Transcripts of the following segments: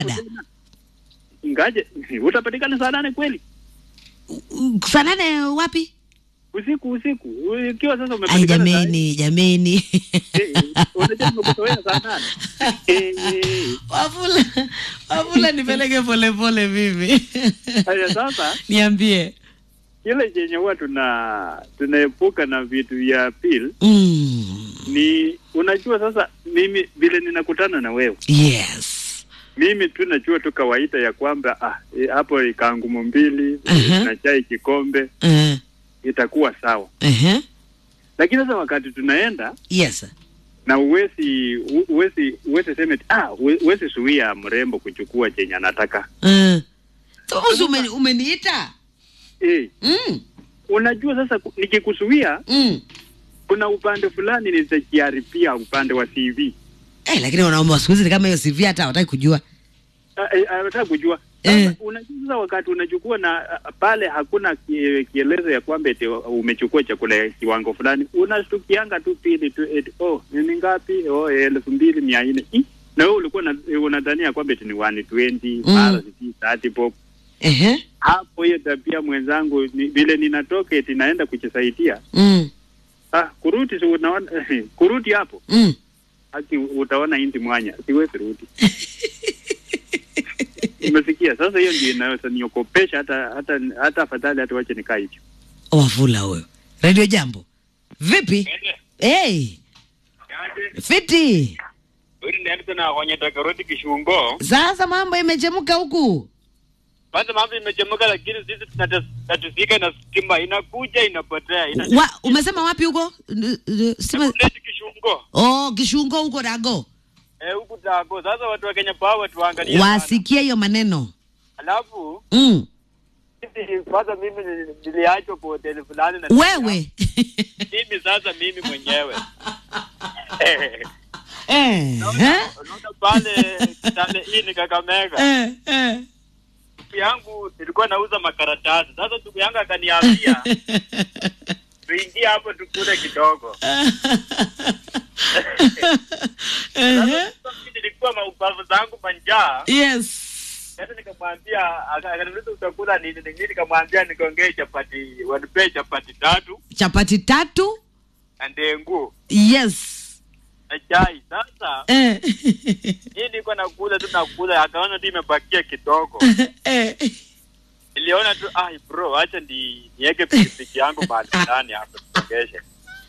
Ngaje utapatikana saa nane kweli? saa nane wapi? Usiku usiku. Ukiwa sasa Ai, umepatikana saa jameni jameni, Eh, unajua nimekuzoea saa nane. Eh, eh. Wafula, Wafula nipeleke polepole mimi Haya sasa niambie. kile chenye huwa tuna tunaepuka na vitu vya pil Mm. ni unajua sasa mimi vile ninakutana na wewe Yes. mimi tu najua tu kawaida ya kwamba ah, eh, hapo ikangumu mbili Aha. na chai kikombe Uh, itakuwa sawa uh-huh. lakini sasa wakati tunaenda Yes. na uwezi u- uwezi uwezi sema eti, ah uwe- uwezi suia mrembo kuchukua chenye anataka Uh. Sasa umeni, umeniita? eh, Mm. unajua sasa ku- nikikusuia Mm. kuna upande fulani nitakiharibia upande wa CV Eh, lakini wanaume wa siku hizi ni kama hiyo CV hata hawataki kujua. Ah, eh, ah, nataka kujua Eh. Sasa, unajua sasa wakati unachukua na ah, pale hakuna kie- kielezo ya kwamba eti umechukua chakula ya kiwango fulani unastukianga tu pili tu eti oh ni ngapi oh elfu mbili mia nne Ih, na wewe ulikuwa na- eh, unadhania kwamba eti ni 120 Mm. mara sijui 30 bob Ehe. hapo hiyo tabia mwenzangu ni, vile ninatoka eti naenda kujisaidia Mm. ah kurudi si unaona kurudi hapo Mm. haki utaona inti mwanya siwezi rudi umesikia sasa hiyo ndio inaweza niokopesha hata hata hata afadhali hata wache nikaa hivyo Wafula huyo. Radio Jambo. Vipi? Hey, fiti. Uri ndiandito na kwenye karoti kishungo. Sasa mambo imechemka huku. Kwanza mambo imechemuka, lakini sisi tunatatizika na stima inakuja inapotea. Ina Wa, umesema wapi huko? N- n- Sima... Kuleti kishungo. Oh, kishungo huko dago. Eh, huku tako. Sasa watu wa Kenya Power tuangalie. sana. Wasikie hiyo maneno. Alafu Mm. sisi kwanza mimi nili- niliachwa kwa hoteli fulani na Wewe. mimi sasa mimi mwenyewe. Eh, eh. Unaona unaona pale Kitale hii ni Kakamega. Eh. Eh. Ndugu yangu nilikuwa nauza makaratasi. Sasa ndugu yangu akaniambia tuingie hapo tukule kidogo. Ehe. Sasa mimi nilikuwa maupavu zangu manjaa. Yes. Sasa nikamwambia aka- akaniuliza utakula nini? Mimi nikamwambia nikaongee chapati, wanipee chapati tatu Chapati tatu. na ndengu Yes. na chai. Sasa Eh. hii niko nakula tu nakula, akaona tu imebakia kidogo. eh. Niliona tu ai bro, acha ni niweke pikipiki yangu mahali fulani hapo tusongeshe.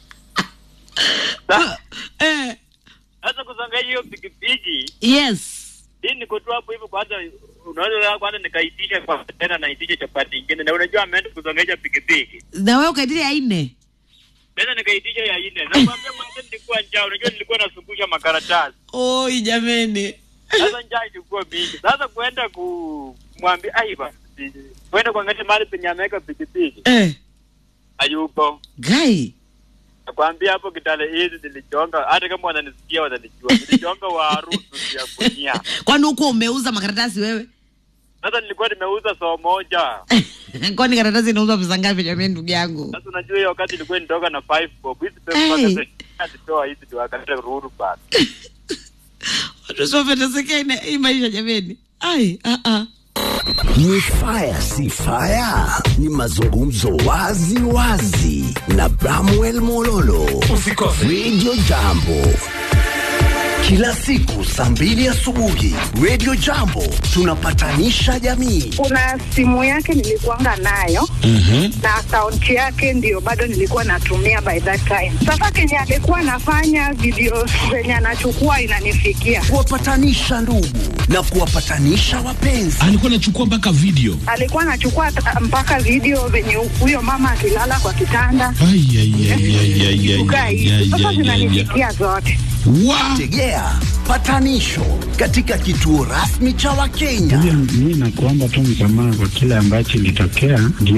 Sa- Eh. Sasa kusongesha hiyo pikipiki Yes. hii niko tu hapo hivyo, kwanza unaweza kwanza nikaitisha kwa tena naitisha chapati ingine, na unajua ameenda kusongesha pikipiki Na wewe ukaitilia aine. tena nikaitisha ya nne. Nakwambia mwanzo nilikuwa njaa, unajua nilikuwa nasungusha makaratasi. Oi jameni. Sasa njaa ilikuwa mingi. Sasa kuenda kumwambia aiba kwenda kuangalia mahali penye ameweka pikipiki Eh. hayupo. Gai. Nakwambia hapo Kitale hizi nilichonga, hata kama wananisikia wananijua, nilichonga warusu ya kunia. Kwani huko umeuza makaratasi wewe? Sasa nilikuwa nimeuza soo moja. Kwani karatasi inauzwa pesa ngapi jameni ndugu yangu? Sasa unajua hiyo wakati ilikuwa nitoka na 5 bob. Hizi pesa Hey. mpaka sasa nitoa hizi ndio akata ruru basi. Watu sio feteseke ina hii maisha jameni. Ai, ah ah. Ni fire si fire, ni mazungumzo wazi wazi na Bramwell Mololo. Usikose Radio Jambo kila siku saa mbili asubuhi. Radio Jambo tunapatanisha jamii. kuna simu yake nilikuanga nayo na akaunti yake ndio bado nilikuwa natumia by that time. Sasa kenye alikuwa anafanya video zenye anachukua inanifikia, Kuwapatanisha ndugu na kuwapatanisha wapenzi. alikuwa anachukua mpaka video alikuwa anachukua ta- mpaka video venye huyo mama akilala kwa kitanda Ai, ai, ai, ai, ai, ai, kukaa ai, hivi. ai, Sasa ai, ai, ai. zinanifikia zote. Wa- Tegea patanisho katika kituo rasmi cha Wakenya. Mi nakuomba tu msamaha kwa kile ambacho ilitokea, ndio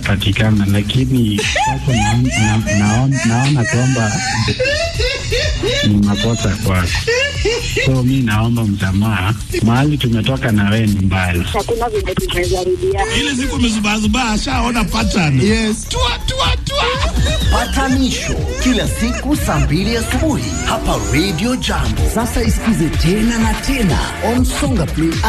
nilishapatikana, lakini sasa naon- na- naon- naona kwamba ni makosa kwako, so mi naomba msamaha. Mahali tumetoka na wewe ni mbali. Hakuna vile tunaweza rudia. ile siku amezubazubaa ashaona pattern Yes. tua tua tua Patanisho kila siku saa mbili asubuhi hapa Radio Jambo. Sasa isikize tena na tena on Songa Play